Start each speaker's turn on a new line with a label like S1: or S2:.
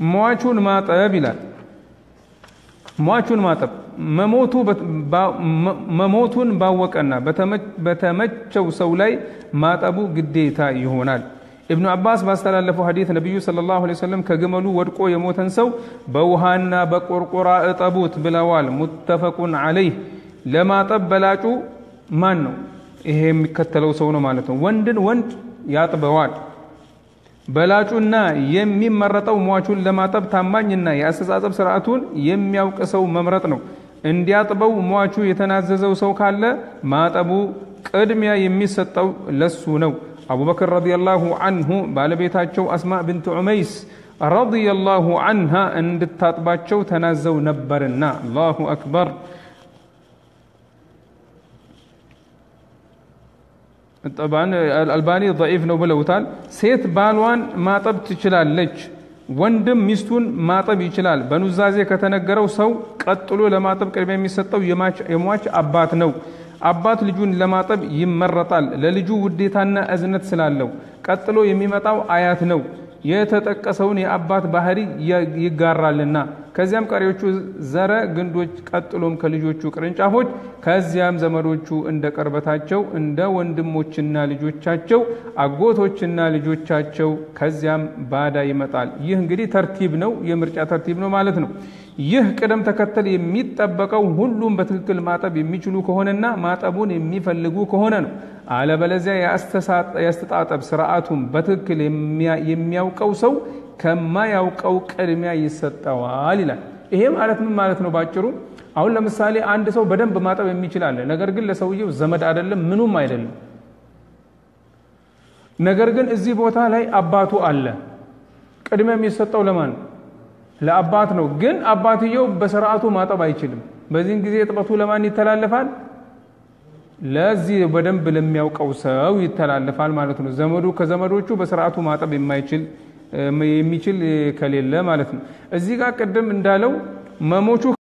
S1: ሟቹን ማጠብ ይላል። ሟቹን ማጠብ መሞቱን ባወቀና በተመቸው ሰው ላይ ማጠቡ ግዴታ ይሆናል። ኢብኑ አባስ ባስተላለፈው ሐዲት ነቢዩ ሰለላሁ ዐለይሂ ወሰለም ከግመሉ ወድቆ የሞተን ሰው በውሃና በቆርቆራ እጠቡት ብለዋል። ሙተፈቁን ዐለይህ። ለማጠብ በላጩ ማን ነው? ይሄ የሚከተለው ሰው ነው ማለት ነው። ወንድን ወንድ ያጥበዋል። በላጩና የሚመረጠው ሟቹን ለማጠብ ታማኝና የአስተጻጸብ ስርዓቱን የሚያውቅ ሰው መምረጥ ነው። እንዲያጥበው ሟቹ የተናዘዘው ሰው ካለ ማጠቡ ቅድሚያ የሚሰጠው ለሱ ነው። አቡበክር ረዲየላሁ አንሁ ባለቤታቸው አስማ ብንት ዑመይስ ረዲየላሁ አንሃ እንድታጥባቸው ተናዘው ነበርና። አላሁ አክበር። አልባኒ ደዒፍ ነው ብለውታል። ሴት ባሏን ማጠብ ትችላለች። ወንድም ሚስቱን ማጠብ ይችላል። በኑዛዜ ከተነገረው ሰው ቀጥሎ ለማጠብ ቅድሚያ የሚሰጠው የሟች አባት ነው። አባት ልጁን ለማጠብ ይመረጣል፣ ለልጁ ውዴታና እዝነት ስላለው። ቀጥሎ የሚመጣው አያት ነው፣ የተጠቀሰውን የአባት ባህሪ ይጋራልና። ከዚያም ቀሪዎቹ ዘረ ግንዶች፣ ቀጥሎም ከልጆቹ ቅርንጫፎች፣ ከዚያም ዘመዶቹ እንደ ቅርበታቸው እንደ ወንድሞችና ልጆቻቸው፣ አጎቶችና ልጆቻቸው፣ ከዚያም ባዳ ይመጣል። ይህ እንግዲህ ተርቲብ ነው፣ የምርጫ ተርቲብ ነው ማለት ነው። ይህ ቅደም ተከተል የሚጠበቀው ሁሉም በትክክል ማጠብ የሚችሉ ከሆነና ማጠቡን የሚፈልጉ ከሆነ ነው። አለበለዚያ የአስተጣጠብ ስርዓቱን በትክክል የሚያውቀው ሰው ከማያውቀው ቅድሚያ ይሰጠዋል ይላል። ይሄ ማለት ምን ማለት ነው? ባጭሩ አሁን ለምሳሌ አንድ ሰው በደንብ ማጠብ የሚችል አለ። ነገር ግን ለሰውየው ዘመድ አይደለም፣ ምኑም አይደለም። ነገር ግን እዚህ ቦታ ላይ አባቱ አለ። ቅድሚያ የሚሰጠው ለማን ነው? ለአባት ነው። ግን አባትየው በስርዓቱ ማጠብ አይችልም። በዚህን ጊዜ እጥበቱ ለማን ይተላለፋል? ለዚህ በደንብ ለሚያውቀው ሰው ይተላለፋል ማለት ነው። ዘመዱ ከዘመዶቹ በስርዓቱ ማጠብ የማይችል የሚችል ከሌለ ማለት ነው። እዚህ ጋር ቅድም እንዳለው መሞቹ